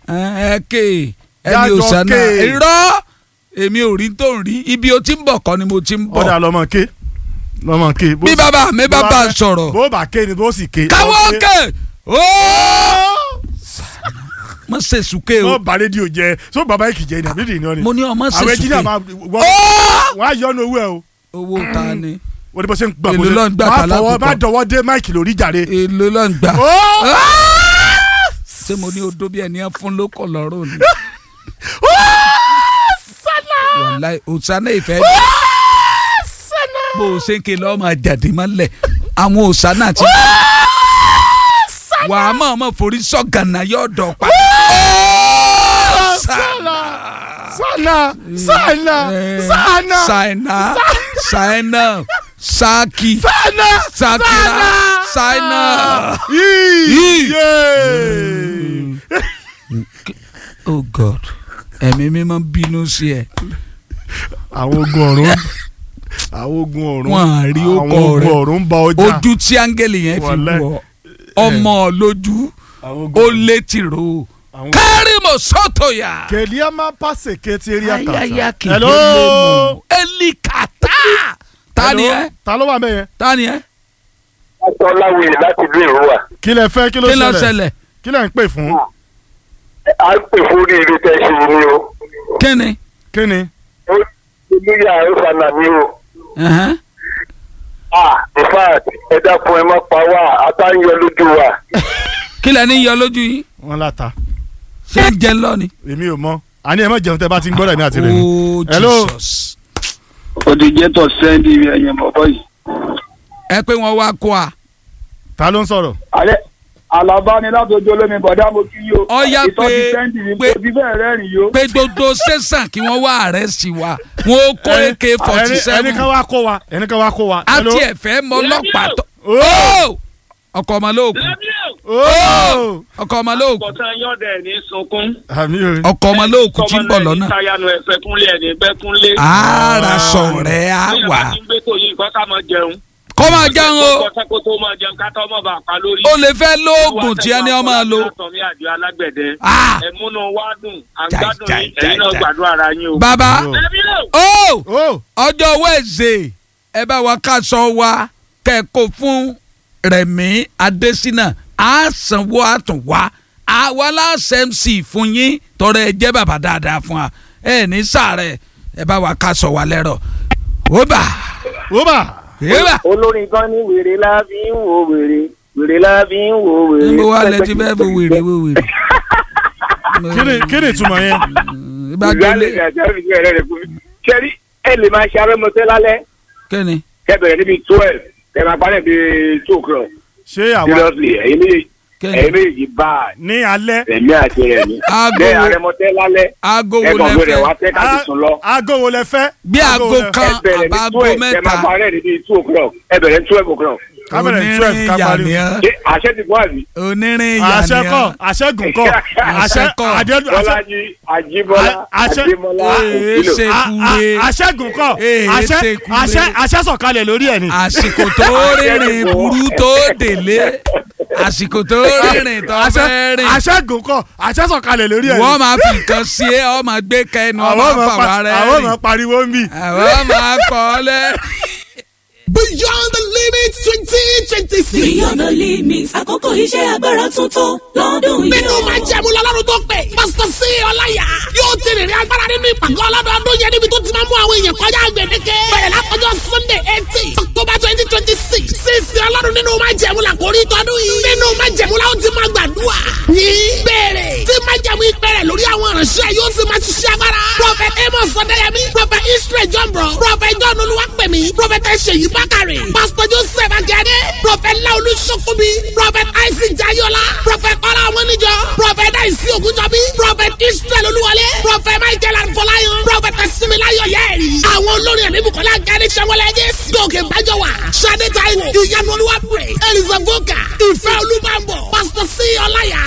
ẹ ké ẹni Yájọ òsánà ké. irọ́ èmi ò rí tó ń rí ibi o ti ń bọ̀ kọ́ ni mo ti ń bọ̀ ọ̀dà lọ́mọ ké lọ́mọ ké. bó bí sì- bàbá mi bá bó bá fẹ́- sọ̀rọ̀ bó bá ké ni bó sì ké. káwọ́ Ó ké ooo mo ṣe sùké o wọ́n bá rédíò jẹ so bàbá yìí kì í jẹ ní àbídì ìnáwó ni. mo ní ọmọ ṣe àwọn ẹnjìnìá sùké máa wọ́n ooo wọ́n á yọnu owó ẹ o owó ta ni wọ́n ní bó ṣe ń gbà Èló bó ṣe ló ń gbà má tàlá fọwọ́ kúkọ? má dọwọ́ dé máìkì lórí jàre. èlò ló ń gbà Ó! ṣé mo ní odó bí ẹni ẹ fún lóko lọ́rùn ni wàláì òsánà ìfẹ́ bó o ṣe ń ké lọ́ọ́ máa jáde mọ́lẹ̀ àwọn òsánà ti wà á mọ̀ mọ̀ forí sọ̀gànà yóò dọ̀ pa. Sana sana sana sana Saina Saina Saki sana Sakira Saina. yìí Oh God ẹ̀mí mi máa ń bínú sí ẹ. àwọn ogun ọ̀run àwọn ogun ọ̀run Wọ́n á rí àwọn ọkọ ogun rẹ̀. ọ̀run ń ba ọjà ojú tí áńgẹ́lì yẹn fi Wàláì. wọ ọmọ lójú àwọn ó ogun létí ro àwọn- kárìmọ̀ sọ́tòyà. kèlíà máa pàṣẹ kéétì eré ayaya àkàtà. kìí hello lónìí elikata ta ni Hello? ẹ ta ló wà mẹ́yẹn. ta ni ẹ Atọ́láwìyí láti ìlú Ìrúwà. kí lẹ fẹ́ kí ló kí ló ṣẹlẹ̀ ṣẹlẹ̀ kí lẹ ń pè fún À ń pè fún oríire tẹ́ ṣe ni o. kí ni kí ni. Olúyà Ẹ̀fànà ni o. Ẹ̀hẹ́n. Ah, in fact, ẹ dákun ẹ má pa wá, ata ń yọ lójú wa. kí lẹ ní yọ lójú yín wọ́n láta ṣé ń jẹ lọ ni. èmi ò mọ àní ẹ má jẹun tẹ bá ti ń gbọ́dọ̀ ní àti rẹ̀ ni. oh Hello? Jesus òdìjẹ́tọ̀ sẹ́ndì ẹ̀yìn bọ̀bọ̀ yìí. ẹ pé wọn wá kó a ta ló ń sọ̀rọ̀. alẹ́ alaba ni látọjọ́ lómi bọ̀dá mo kí yó. Ọya pé- ìtọ́jú sẹ́ndì ni pé- kò ti fẹ́ rẹ́rìn yó. pé gbogbo sẹ́sàn kí wọ́n wá àrẹ́sì wa wọn ó kó ak forty ẹni ẹni seven kan wá kó wa ẹni kan wá kó wa. Hello? àti ẹ̀fẹ́ mọ ọlọ́pàá tó. Oh! ọkọ̀ ọmọ lóòkù Oh! ọkọ̀ ọmọ lóòkù Bọ̀tán yọ̀dẹ̀ ní sunkún. àmì ò ọkọ̀ ọmọ lóòkù tí ń bọ̀ lọ́nà. Táyánu ẹ̀fẹ̀ kúnlé ẹ̀ ní bẹ́ kúnlé. ara sọ̀rẹ́ á Bí wà. ìyá ti ń gbé tó yìí nǹkan ká máa jẹun. kó máa jẹun o Bọ̀tán kó tó máa jẹun ká tọ́ mọ̀ bá a pa lórí. o lè fẹ́ lóògùn tí ẹni ọmọ lò. Látọ̀mí àjọ alágbẹ̀dẹ. Ah! Ẹ̀múnú wá dùn. À ń Jai, gbádùn jai, yín. Ẹ̀yin jai, náà jai. gbàdúrà ara yín o. bàbá Ẹbí lò. o Oh! ọjọ́ wẹ́ẹ̀sẹ̀ ẹ bá wa káṣọ wa kẹ́kọ̀ọ́ fún Rẹ̀mí Adésínà á sanwó àtúnwá àwa láṣẹ MC fún yín tọrọ ẹ jẹ́ bàbá dáadáa fún wa ẹ ní sàárẹ̀ ẹ bá wa káṣọ wa lẹ́rọ̀ ó bà ó bà. é bà Olórin kan ní wèrè la fi ń wo wèrè, wèrè la fi ń wo wèrè. níbo wa lẹ ti fẹ́ fò wèrè wò wèrè. kí ni kí ni ìtumọ̀ yẹn. ìbájọ́lé Ìgbàlejò àti ẹ̀rọ ìgbẹ́ rẹ̀ fún mi. Ṣẹ́rí ẹ lè máa ṣe arẹ́mọṣẹ́ lálẹ́ kẹ́ni kẹ́ bẹ̀rẹ̀ níbi twelve kẹ́ máa parí níbi two o'clock. ṣé àwa Seriously, ẹ̀yin méjèèjì kẹ́ni ẹ̀yin méjèèjì bá a ní alẹ́ ẹ̀mí àti ẹ̀mí. Aago Bẹ́ẹ̀ wo- arẹ́mọṣẹ́ lálẹ́ aago wo ẹ̀gbọ́n lẹ gbé rẹ̀ wá fẹ́ tẹ́ ká ti sùn lọ. aago wo lẹ fẹ́. bí aago wo lẹ- kan ẹ bẹ̀rẹ̀ ní àbáago twelve kẹ́ máa mẹ́ta parí níbi two o'clock ẹ bẹ̀rẹ̀ ní twelve o'clock. kámẹ́rà ní twelve onírin kápárí. yàníyàn Ṣé àṣẹ ti fún àbí? onírin àṣẹ kọ́ yàníyàn àṣẹ gùn kọ́ àṣẹ Àṣẹ kọ́. àdé àṣẹ Bọ́lájí Ajíbọ́lá A- àṣẹ- Adémọ́lá Ee, Òkìlò. ṣe- a- kúre. a- àṣẹ gùn kọ́ Ee, àṣẹ ṣe kúre. àṣẹ àṣẹ sọ̀kalẹ̀ lórí ẹ̀ ni. àsìkò tó rìnrìn burú tó délé àsìkò tó rìnrìn tó àṣẹ fẹ́ rìn àṣẹ gùn kọ́ àṣẹ sọ̀kalẹ̀ lórí ẹ̀ ni. wọ́n máa fi nǹkan sí ẹ ọ máa gbé kẹnu ọ àwọn máa ọmọ fà pa- wá rẹ àwọn rìn ọmọ pariwo ń bì. àwọn máa kọ́ ọ lẹ́. Beyond the limit twenty twenty six. Beyond the limits, àkókò iṣẹ́ agbára tuntun lọ́dún yìí. Nínú máa jẹ́ mu lọ́lọ́run tó pè. Pásítọ̀ sí Ọláyà yóò ti rìnrìn agbára nínú ìpàgọ́ ọlọ́dọọdún yẹn níbi tó ti máa mú àwọn èèyàn kọjá gbèdéke. Bẹ̀rẹ̀ látọjọ́ Sunday eighteen October twenty twenty six. Sísè ọlọ́run nínú máa jẹ́ mu làkórí tọdún yìí. Nínú máa jẹ́ mu la ó ti máa gbàdúrà. Ní bẹ̀rẹ̀ tí máa jẹ́ mu ìpẹ̀rẹ̀ lórí àwọn ìránṣẹ́ yóò ti máa ṣiṣẹ́ agbára. Prophet Amos Ọ̀dẹ́yẹmí, Prophet Israel Jọ̀mbọ̀, Prophet John Olúwapẹ̀mí, Prophet Ṣèyí Bákàrẹ̀, Pastor Joseph Akíade, Prophet Laolu Sokobi, Prophet Isaac Jayola, Prophet Ọlá Ọmọnìjọ, Prophet Daisy Ogunjọbi, Prophet Israel Olúwọlé, Prophet Michael Anfọláyan, Prophet Similayo Yẹ́rì. Àwọn olórin ẹ̀mí Bukola Gani Sanwó-Ẹlẹ́jẹ̀, Gòkè Bájọ́wà, Ṣadé Táíwò, Ìyanu Olúwapẹ̀, Elizabeth Voka, Ìfẹ́ Olúbàbọ̀, Pastor C. Ọláyà,